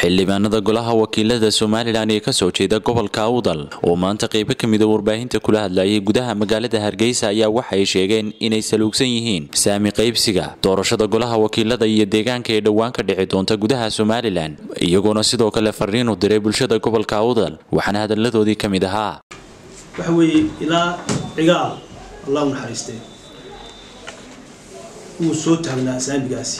xildhibaanada golaha wakiilada somalilan ee kasoo jeeda gobolka awdal oo maanta qeybo kamida warbaahinta kula hadlayay gudaha magaalada hargeysa ayaa waxay sheegeen inay saluugsan yihiin saami qaybsiga doorashada golaha wakiilada iyo deegaanka ee dhowaan ka dhici doonta gudaha somalilan iyagoona sidoo kale fariin u diray bulshada gobolka awdal waxaana hadaladoodii ka mid ahaa waxa weeye ilaa cigaal allah u naxariistee wuu soo taagnaa saamigaasi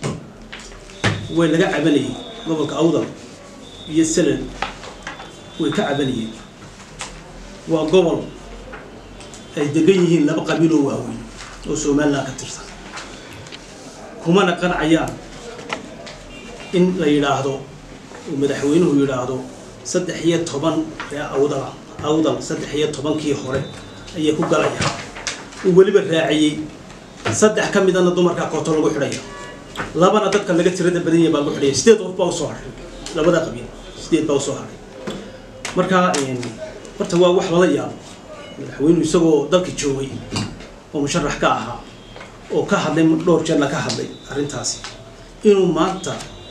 way laga cabanayay gobolka awdal iyo salal way ka cabanayeen waa gobol ay degan yihiin laba qabiiloo waaweyn oo somalilan ka tirsan kumana qancayaan in la yidhaahdo uu madaxweynuhu yidhaahdo saddex iyo toban ree awdala awdal saddex iyo tobankii hore ayay ku galayaan uu weliba raaciyey saddex ka midana dumarka kooto lagu xidhaya labana dadka laga tirada badan yahay baa lagu xidhaya sideed qof baa usoo hadhay labada qabiil sideed baa usoo hadhay marka horta waa wax lala yaabo madaxweynuhu isagoo dalka joogay oo musharax ka ahaa oo ka hadlay dhowr jeerna ka hadlay arrintaasi inuu maanta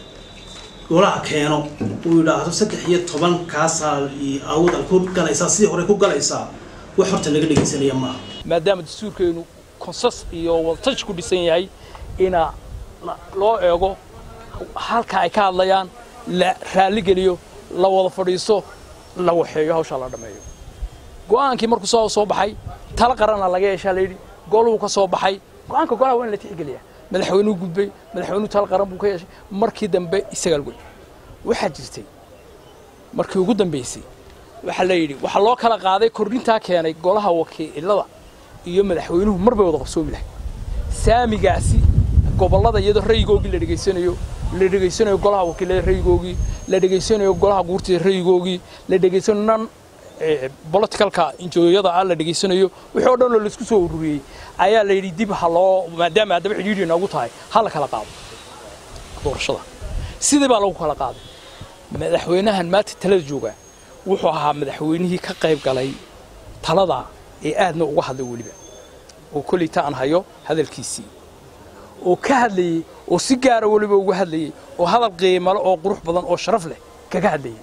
golaha keeno uu yidhaahdo saddex iyo toban kaasaa awdal ku galaysaa sidii hore ku galaysaa wax horta laga dhegaysanaya maaha maadaama dastuurkeenu konsas iyo wadatash ku dhisan yahay ina loo eego halka ay ka hadlayaan la raalligeliyo la wada fadhiisto la waxeeyo hawshaa la dhammeeyo go'aankii markuu soo soo baxay tala qaranna laga yeeshaa layidhi goluhu ka soo baxay go'aanka golaha waa in la tixgeliyaa madaxweynuhu gudbay madaxweynuhu tala qaran buu ka yeeshay markii dambe isagaa lagoy waxaa jirtay markii ugu dambaysay waxaa la yidhi waxaa loo kala qaaday kordhintaa keenay golaha wakiilada iyo madaxweynuhu mar bay wada qabsoomi lahay saamigaasi gobollada iyadoo rayigoogii la dhegaysanayo la dhegaysanayo golaha wakiilada rayigoogii la dhegaysanayo golaha guurtida rayigoogii la dhegaysanayo nan politicalka injooyada ah la dhegaysanayo wixii oo dhan oo laisku soo ururiyey ayaa la yidhi dib ha loo maadaama haddaba xidhiidhi noogu tahay ha la kala qaado doorashada sidii baa lagu kala qaaday madaxweynahan maanta talada jooga wuxuu ahaa madaxweynihii ka qayb galay talada ee aadna uga hadlay weliba oo kolley ta aan hayo hadalkiisii oo ka hadlayey oo si gaara weliba uga hadlayey oo hadal qiimale oo qurux badan oo sharaf leh kaga hadlayey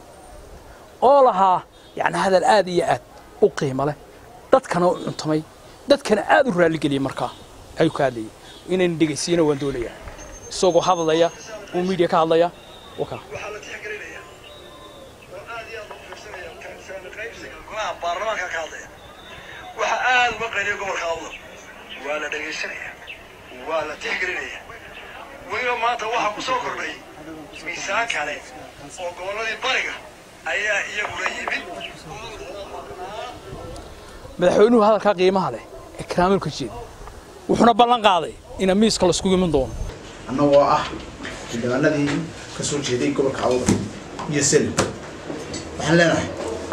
oo lahaa yacni hadal aad iyo aad u qiimo leh dadkana u cuntamay dadkana aad u raalligeliyey markaa ayuu ka hadlayey inayna dhegaysiiyana waan doonayaa isagoo hadlaya oo miidiya ka hadlaya waka baarlamaanka ka hadlaya waxa aada uga qayliya gobolka awdal waa la dhegaysanaya waa la tixgelinaya weliba maanta waxaa ku soo kordhay miisaan kale oo gobolladii bariga ayaa iyaguna yimid madaxweynuhu hadalkaa qiimaha leh ee karaamilka jeeda wuxuuna ballan qaaday ina miiska laiskugu iman doono annagoo ah xildhibaanadii ka soo jeeday gobolka awdal iyo selim waxaan leenahay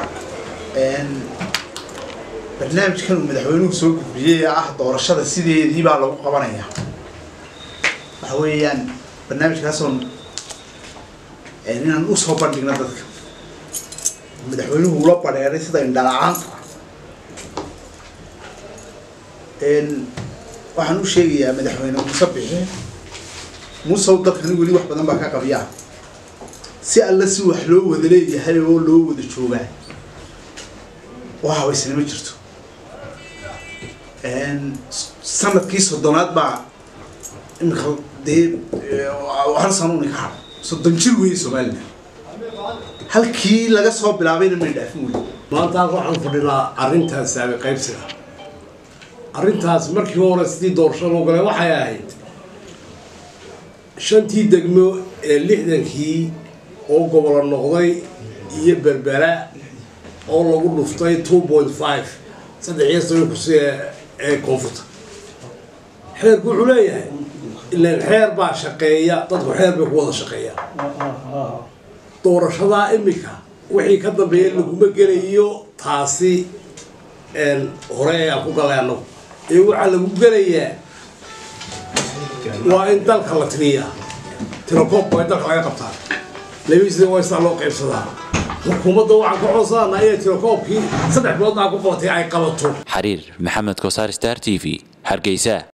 barnaamijkan uu madaxweynuhu soo gudbiyey ee ah doorashada sideedii baa lagu qabanayaa waxa weeyaan barnaamijkaasoon inaan usoo bandhigno dadka madaxweynuhu ula badheeray sida indhala-aanta waxaan u sheegayaa madaxweyne muuse bixi muusew dalkani weli wax badan baa ka qabiyaa si alla si wax loo wada leeyahay oo loo wada joogaa oo habaysnimo jirto sanadkii soddonaad baa imika dee hal sanuuni ka hadha soddon jir weeye somalilan halkii laga soo bilaabayna may dhaafin wey maanta halka waxaan fadhinaa arrintaas saami qaybsiga arrintaas markii hore sidii doorasho loo galay waxay ahayd shantii degmo ee lixdankii oo gobolo noqday iyo berbera oo lagu dhuftay two point five saddex iyo soban kursi ee koonfurta xeerku wuxuu leeyahay ilaan xeer baa shaqeeya dadku xeer bay ku wada shaqeeya doorashadaa imika wixii ka dambeeya laguma gelayo taasi hore ee aan ku galay annagu ee waxaa lagu gelayaa waa in dalka la tiriyaa tirakoob waa in dalka laga qabtaa labisida waa sidaa loo qaybsadaa xukuumadda waxaan ka codsananaa inay tirakoobkii saddex bilood aa ku qabatay ay qabato xariir maxamed kosaar star t v hargeysa